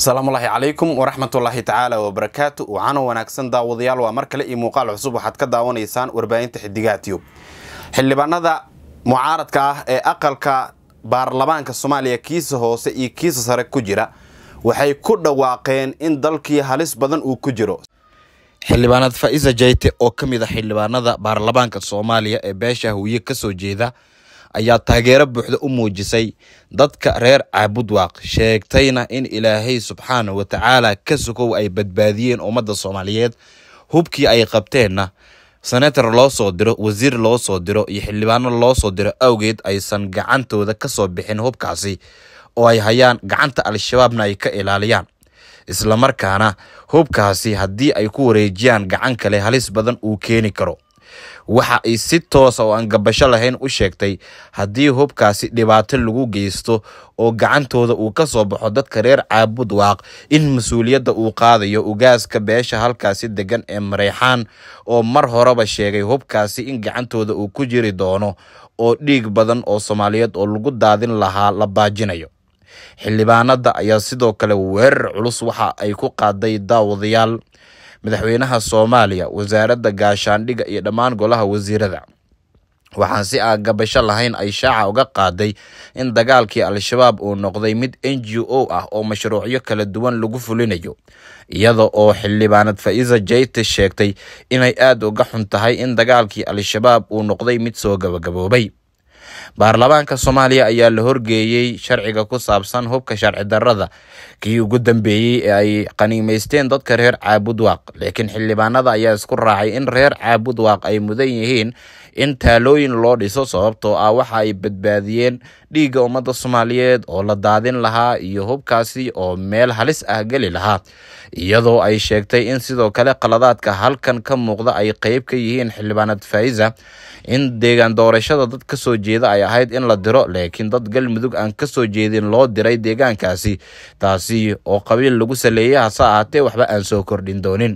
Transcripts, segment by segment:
asalaamullaahi calaykum waraxmatullaahi tacaala wabarakaatu waxaana wanaagsan daawadayaal waa mar kale iyo muuqaal cusub waxaad ka daawanaysaan warbaahinta xidigaha tiyub xildhibaanada mucaaradka ah ee aqalka baarlamaanka soomaaliya kiisa hoose iyo kiisa sare ku jira waxay ku dhawaaqeen in dalkii halis badan uu ku jiro xildhibaanad faisa jayte oo ka mid a xildhibaanada baarlamaanka soomaaliya ee beesha hawiye kasoo jeeda ayaa taageero buuxda u muujisay dadka reer caabudwaaq sheegtayna in ilaahay subxaana wa tacaala ka sokow ay badbaadiyeen ummadda soomaaliyeed hubkii ay qabteenna senator loo soo diro wasiir loo soo diro iyo xildhibaano loo soo diro awgeed aysan gacantooda kasoo bixin hubkaasi oo ay hayaan gacanta al-shabaabna ay ka ilaaliyaan islamarkaana hubkaasi haddii ay ku wareejiyaan gacan kale halis badan uu keeni karo waxa ay si toosa oo aan gabasho lahayn u sheegtay haddii hubkaasi dhibaato lagu geysto oo gacantooda uu ka soo baxo dadka reer caabud waaq in mas-uuliyadda uu qaadayo ugaaska beesha halkaasi degan ee mareyxaan oo mar horeba sheegay hubkaasi in gacantooda uu ku jiri doono oo dhiig badan oo soomaaliyeed oo lagu daadin lahaa la baajinayo xildhibaanada ayaa sidoo kale weerar culus waxa ay ku qaaday daawadayaal madaxweynaha soomaaliya wasaaradda gaashaandhiga iyo dhammaan golaha wasiirada waxaan si aan gabasho lahayn ay shaaca uga qaaday in dagaalkii al-shabaab uu noqday mid n g o ah oo mashruucyo kala duwan lagu fulinayo iyada oo xildhibaanad faisa jayte sheegtay inay aada uga xun tahay in dagaalkii al-shabaab uu noqday mid soo gabagaboobay baarlamaanka soomaaliya ayaa la horgeeyey sharciga ku saabsan hubka sharci darrada kii ugu dambeeyey ee ay qaniimeysteen dadka reer caabudwaaq laakiin xildhibaanada ayaa isku raacay in reer caabudwaaq ay mudan yihiin in taalooyin loo dhiso sababtoo ah waxa ay badbaadiyeen dhiigga ummadda soomaaliyeed oo la daadin lahaa iyo hubkaasi oo meel halis ah geli lahaa iyadoo ay sheegtay in sidoo kale qaladaadka halkan ka muuqda ay qeyb ka yihiin xildhibaanad faisa in deegaan doorashada dad ka soo jeeda ay ahayd in la diro laakiin dad galmudug aan ka soo jeedin loo diray deegaankaasi taasi oo qabiil lagu saleeyay hase ahaatee waxba aan soo kordhin doonin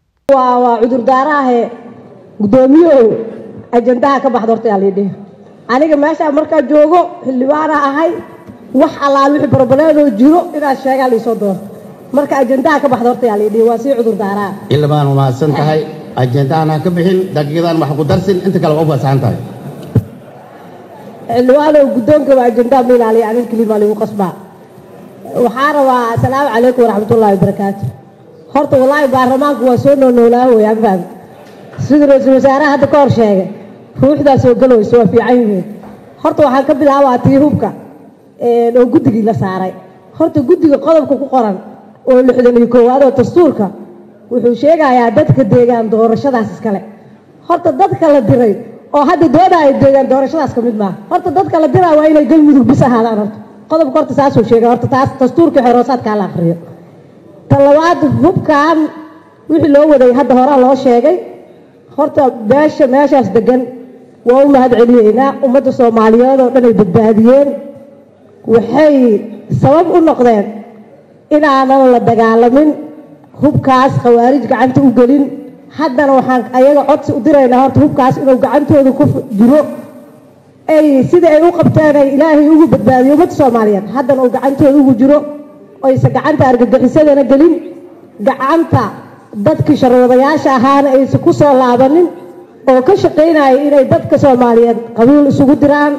waa cudurdaaraahe guddoomiyeow ajandaha ka baxda horta yaa liidhihi aniga meeshaa markaa joogo xildhibaana ahay wax allaal wixii barbareedoo jiro inaad sheegaa liisoo doorto marka ajandaha ka baxda horta yaa liidhihi waa sii cudurdaaraa xildhibaan mahadsan tahay ajendahan ha ka bixin daqiiqadan wax ku darsin inta kale waa u fasaxan tahay xildhibaanow guddoonka waa ajandaha ma ilaaliya anin kelimaa ligu qasbaa waxaa rabaa asalaamu calaykum waraxmatullahi wabarakaatu horta wallaahi baarlamaanku waa soo noolnoolaa wey aan fahmi sida ra-iisul wasaaraha hadda ka hor sheegay ruuxdaa soo galoweyso waa fiican yihiin horta waxaan ka bilaabaa tii hubka oo guddigii la saaray horta guddiga qodobka ku qoran oo lixdan iyo koowaad oo dastuurka wuxuu sheegayaa dadka deegaan doorashadaas iskale horta dadka la diray oo hadda doodaayo deegaan doorashadaas ka mid maaha horta dadka la diraa waa inay galmudug bis ahaadaan horta qodobka horta saasuu sheegay horta taas dastuurkii xoroosaadkaa la akriyo ta labaad hubkan wixii loo waday hadda horaa loo sheegay horta beesha meeshaas degan waa u mahad celiyeynaa ummadda soomaaliyeed oo dhan ay badbaadiyeen waxay sabab u noqdeen inaanan la dagaalamin hubkaas khawaarij gacanta u gelin haddana waxaan ayaga codsi u diraynaa horta hubkaas inuu gacantooda ku jiro ay sidai ay u qabteen ay ilaahay ugu badbaadiyo ummadda soomaaliyeed haddana uu gacantooda ugu jiro oysa gacanta argagixisadana gelin gacanta dadkii sharwadayaasha ahaana aysan ku soo laabanin oo ka shaqaynaya inay dadka soomaaliyeed qabiil isugu diraan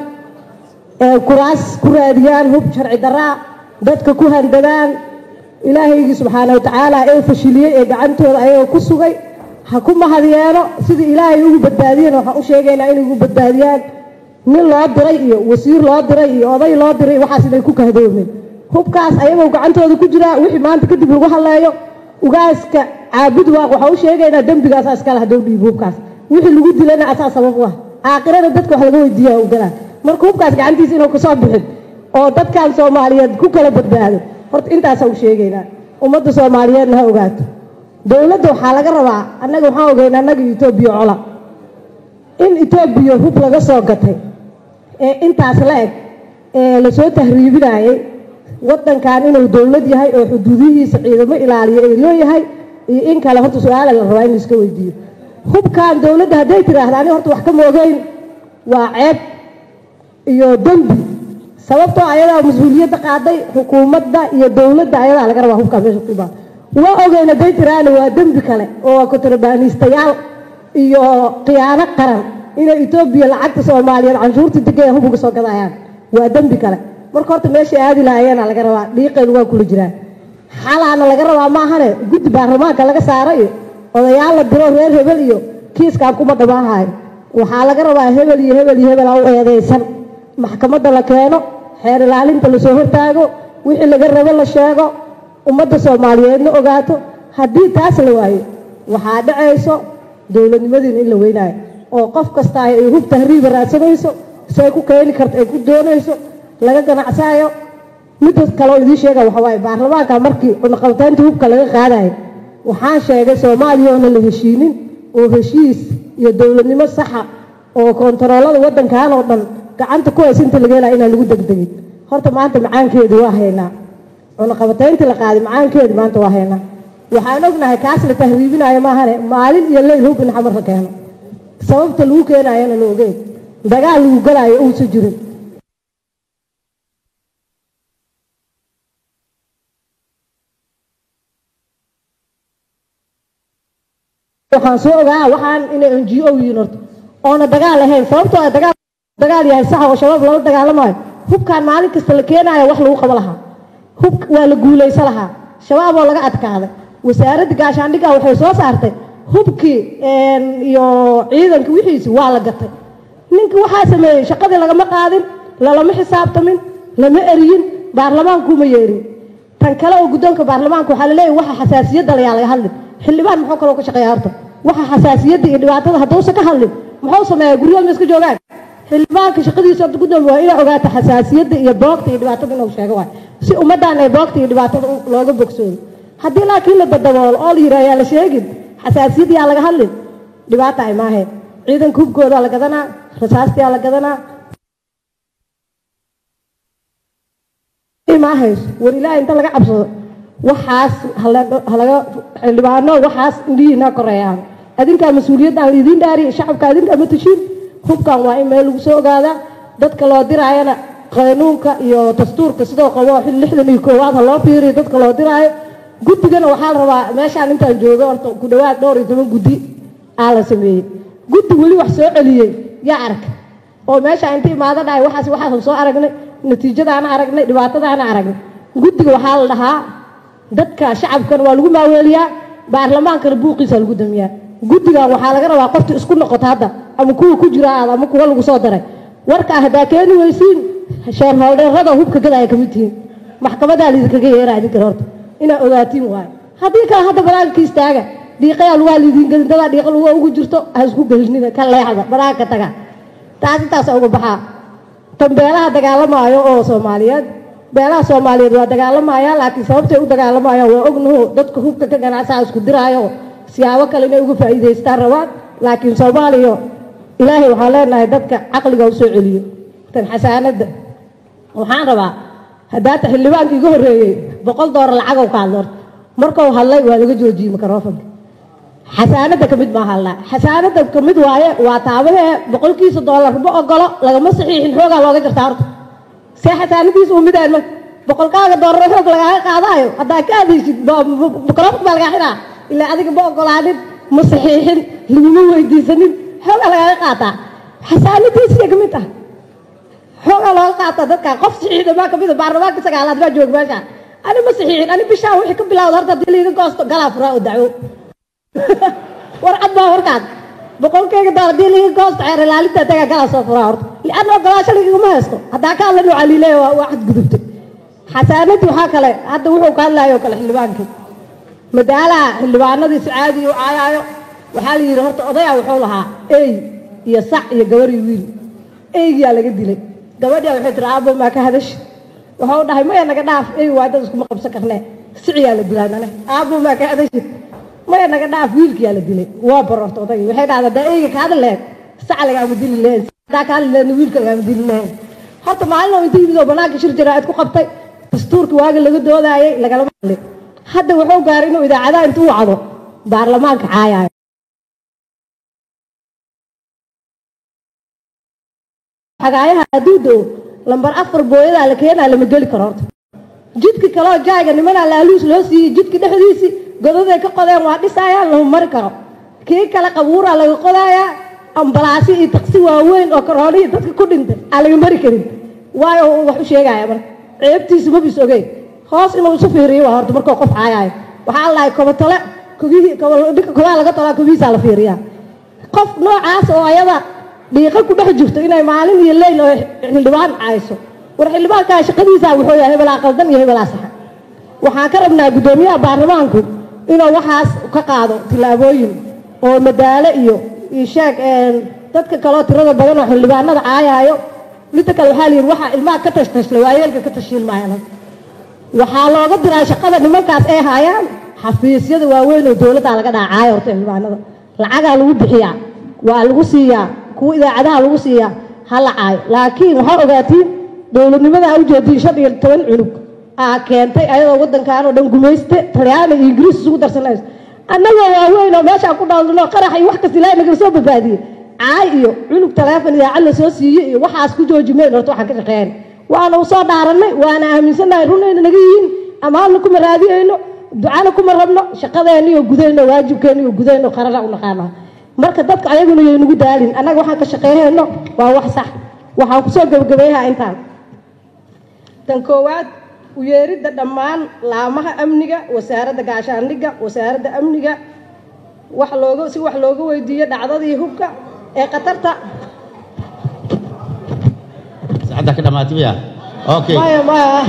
kuraas ku raadiyaan hub sharci daraa dadka ku handadaan ilaahaygii subxaana wa tacaala ee fashiliyey ee gacantooda ayagoo ku sugay ha ku mahad yeelo sidii ilaahay ugu badbaadiyeen waxaan u sheegaynaa inay ugu badbaadiyaan nin loo diray iyo wasiir loo diray iyo oday loo diray waxaas inay ku kahdoomeen hubkaas ayagoo gacantooda ku jiraa wixii maanta kadib lagu hadleeyo ugaaska caabud waaq waxaa u sheegaynaa dembigaasa iskale haddou dhiibo hubkaas wixii lagu dilana asaa sabab u ah aakhirada dadka wax laga weydiiya ugalaa marka hubkaas gacantiisa inuu kasoo bixin oo dadkan soomaaliyeed ku kala badbaado horta intaasaa u sheegaynaa ummadda soomaaliyeedna ha ogaato dowladda waxaa laga rabaa annaga waxaan ogeynaa annaga etoobiya cola in etoobiya hub laga soo gatay ee intaas la eg ee lasoo tahriibinayay waddankan inuu dowlad yahay oo xuduudihiisa ciidamo ilaaliyo ay leeyahay iyo in kale horta su-aala la rabaa in laiska weydiiyo hubkan dowladda hadday tiraahda ani horta wax ka moogeyn waa ceeb iyo dembi sababtoo ayadaa mas-uuliyadda qaaday xukuumadda iyo dowladda ayadaa laga rabaa hubkaa meesha ku imaan waa ogeyna day tiraana waa dembi kale oo waa kontrabaaniistayaal iyo khiyaano qaran inay etoobiya lacagta soomaaliyeed canshuurta degaya hub uga soo gadayaan waa dembi kale marka horta meeshay aadi lahayeena laga rabaa dhiiqeedu waa kula jiraan xalaana laga rabaa maahane guddi baarlamaanka laga saara iyo odayaal la diro reer hebel iyo kiiskaan kuma dhamaahayo waxaa laga rabaa hebel iyo hebel iyo hebel u eedeysan maxkamadda la keeno xeer ilaalinta lasoo hortaago wixii laga rabo la sheego ummadda soomaaliyeedna ogaato haddii taas la waayo waxaa dhacayso dowladnimadiina in la weynaayo oo qof kasta ay hub tahriiba raadsanayso say ku keeni karto ay ku doonayso laga ganacsaayo midda kaleo idiin sheega waxa waaye baarlamaanka markii cunaqabataynta hubka laga qaadayo waxaan sheegay soomaaliya oona la heshiinin oo heshiis iyo dowladnimo saxa oo kontaroolada waddankan oo dhan gacanta ku haysa inta laga helaya inaan lagu degdegin horta maanta macaankeedu waa haynaa cunaqabatayntii la qaaday macaankeedu maanta waa haynaa waxaan ognahay kaas la tahriibinayo maahane maalin iyo leyl hub in xamar la keeno sababta lagu keenayana la ogeyn dagaal lagu galaayo uusa jirin waxaan soo ogaa waxaan inay n g o yihiin horta oona dagaal ahayn sababtoo ay dagaal dagaal yahay sax oo shabaab lala dagaalamayo hubkaan maalin kasta la keenayo wax lagu qabo lahaa hub waa la guulaysa lahaa shabaab oo laga adkaaday wasaaradda gaashaandhigga waxay soo saartay hubkii iyo ciidanka wixiisi waa la gatay ninkii waxaa sameeyey shaqadii lagama qaadin lalama xisaabtamin lama eriyin baarlamaankuma yeerin tan kale oo guddoonka baarlamaanka waxaa laleeyahy waxa xasaasiyadda layaa laga hadlin xildhibaan muxuu kaloo ka shaqeeya horta waxa xasaasiyadda iyo dhibaatada hadduusan ka hadlin muxuu sameeyaa guryaha ma iska joogaan xildhibaanka shaqadiisa horta guddoon waa inaa ogaata xasaasiyadda iyo boogta iyo dhibaatada inuu sheego waay si ummaddan ay boogta iyo dhibaatada looga bogsoodo haddii laakiin la dadaboolo oo la yidhaha yaa la sheegin xasaasiyad yaa laga hadlin dhibaata ay maahayn ciidanka hubkoodaa la gadanaa rasaastiyaa la gadanaa maahayso war ilaahay inta laga cabsado waxaas halaga xildhibaano waxaas indhihiina koreeyaan adinkaa mas-uuliyaddan laidiin dhaariya shacabka adinkaa ma tashiin hubkan waa in meel lagu soo ogaadaa dadka loo diraayana qanuunka iyo dastuurka sidoo qabo lixdan iyo koowaad ha loo fiiriyo dadka loo diraayo guddigana waxaa la rabaa meeshaan intaan joogo horta ku dhawaad dhowr iyo toban guddi aa la sameeyey guddi weli wax soo celiyey yaa arka oo meesha inta imaado dhahay waxaas waxaasan soo aragnay natiijadaana aragnay dhibaatadaana aragnay guddiga waxaa la dhahaa dadka shacabkana waa lagu maaweeliyaa baarlamaankana buuqiisa lagu damiyaa guddigan waxaa laga rabaa qofta isku noqota hadda ama kuwa ku jira aad ama kuwa lagu soo daray warkaa haddaa keeni weysiin sheerholdheerada hubka gada ay ka mid tihiin maxkamadaa laidinkaga yeeraa idinkan horta inaa ogaatiin waayo haddii kale hadda banaanka istaaga dhiiqayaa lugaa lidiin gelin dadaa dhiiqa luga ugu jirto ha isku gelinina ka leexda banaanka taga taas intaasa uga baxaa tan beelaha dagaalamaayo oo soomaaliyeed beelaha soomaaliyeed waa dagaalamayaa laakiin sababtay u dagaalamayaan waa ognaho dadka hubka ka ganacsaha isku diraayo siyaabo kale inay uga faa'iidaystaan rabaan laakiin soomaaliya ilaahay waxaan leenahay dadka caqliga u soo celiyo tan xasaanadda waxaan rabaa haddaata xildhibaanka iga horreeyey boqol doolar lacagow ka hadlo horta markuu hadlay waa laga joojiyey mikrofonka xasaanadda ka mid maaha hadlaa xasaanadda ka mid waaye waa taabahee boqolkiisa doolar ma ogolo lagama saxiixin xoogaa looga jartaa horta see xasaanadiisa uu midaan ma boqolkaaga doolar xoog lagaaga qaadaayo haddaa ka adaysid mikrofonka baa lagaa xidhaa ilaa adiga ma ogolaanin ma saxiixin laguma weydiisanin xoogaa lagaaga qaataa xasaanadiisiya ka mid ah xoogaa looga qaataa dadka qof saxiixda maa kamid a baarlamaanka sagaalaad baa jooga meesha ani ma saxiixin ani bishaan wixii ka bilawda horta haddii laiga goosto galaa furaa oo dacwo warcad baa warkaas boqolkeyga doolar haddii laiga goosto xeer ilaalinta tagaa galaa soo furaa horta lianna ogolaasho laigama haysto haddaa ka hadla nuuca liileya waa waa xadgudubtay xasaanadii waxaa kale hadda wuxuu ka hadlayo kale xildhibaankii madaalaha xildhibaanadii si caadi u caayaayo waxaa la yidhi horta odayaa wuxuu lahaa ey iyo sac iyo gabar iyo wiil eygiyaa laga dilay gabadhiya waxay tiri aabo maa ka hadashi wuxuu dhahay maya naga dhaaf ey waa dad iskuma qabsan karnee siciyaa la dilaa nane aabo maa ka hadashi maya naga dhaaf wiilkiyaa la dilay waa barorta odayga waxay dhahdaa haddaa eyga ka hadli lahayd sac lagaama dili lahayn haddaa ka hadli lahaydna wiilka lagaama dili lahayn horta maalin oo inta yimid oo banaanka shir jaraa'id ku qabtay dastuurka waaga laga doodaayay lagalama hadlin hadda wuxuu gaaray inuu idaacadaha intuu wacdo baarlamaanka caayaayo xagaayaha hadduu doo lambar afar booyadaa la keenaa lama geli karo horta jidka kaleo jaayga nimanaa laaluus loo siiyey jidka dhexdiisii godaday ka qodeen waa dhisaayaan lama mari karo kii kale qabuuraa laga qodayaa ambalaasyo iyo taksi waaweyn oo karoonihii dadka ku dhintay aan laga mari karin waayo wax u sheegaya marka ceebtiisa mabis ogeyn hoos inuu isu fiiriyo waa horta markuu qof caayaayo waxaa lahay kobatale kogihii dhinka kobaha laga tolaa kogihiisaa la fiiriyaa qof noocaas oo ayada dhiiqa ku dhex jirto inay maalin iyo leyl oo xildhibaan cayso war xildhibaankaa shaqadiisaa wuxuu yahay hebelaa qaldan iyo hebelaa saxa waxaan ka rabnaa guddoomiyaha baarlamaanku inuu waxaas ka qaado tillaabooyin oo madaalo iyo isheeg dadka kaleo tirada badan oo xildhibaanada caayaayo midda kale waxaa layidhi waxaa ilmaha ka tashtashla waayeelka ka tashiin maayaan waxaa looga diraa shaqada nimankaas ay haayaan xafiisyada waaweyn oo dowladdaa laga dhaacaayo horta xildhibaanada lacagaa lagu bixiyaa waa lagu siiyaa kuwa idaacadaha lagu siiyaa ha la caayo laakiin waxaa ogaatiin dowladnimada a ujeediin shan iyo toban cunug aa keentay ayadoo waddankan oo dhan gumayste talyaani iyo ingiriis isugu darsanayso annagoo waaweyn oo meeshaan ku dhaldhino qarax iyo wax kasta ilaahay nagala soo badbaadiyey caay iyo cunug taleefon idaacad la soo siiyey iyo waxaas ku joojimeyn horta waxaan ka shaqeyn waana u soo dhaarannay waana aaminsannahay runayna naga yihiin amaanna kuma raadiyeyno ducana kuma rabno shaqadeenniyo gudayno waajibkeenniyo gudayno qarana u naqaana marka dadka ayaguna yay nagu daalin annaga waxaan ka shaqeeyhayno waa wax sax waxaan kusoo gebagabeeyaha intaan tan koowaad u yeeridda dhammaan laamaha amniga wasaaradda gaashaandhigga wasaaradda amniga wax looga si wax looga weydiiyo dhacdadii hubka ee khatarta saacadda ka dhamaatay miya okay maya maya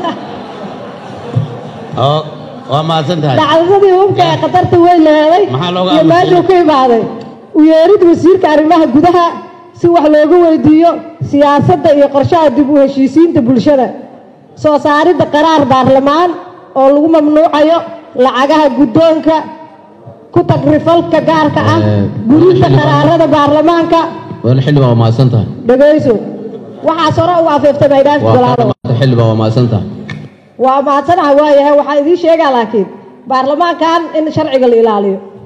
oo waa mahadsan tahay dhacdadii hubka ee khatarta weyn leeday Maxaa looga iyo aamusay? meeshuu ka imaaday u yeerid wasiirka arrimaha gudaha si wax looga weydiiyo siyaasadda iyo qorshaha dib u heshiisiinta bulshada soo saaridda qaraar baarlamaan oo lagu mamnuucayo lacagaha guddoonka ku tagrifalka gaarka ah Eh, gurinta xildhibaan. qaraarada baarlamaanka wal xildhibaan waa mahadsan tahay dhegayso waxaas hore u afeeftay baydhaanka waa ka golaalo dhamaatay xildhibaan waa mahadsan tahay waa mahadsanaha waayahay waxaa idiin sheegaa laakiin baarlamaankan in sharciga la ilaaliyo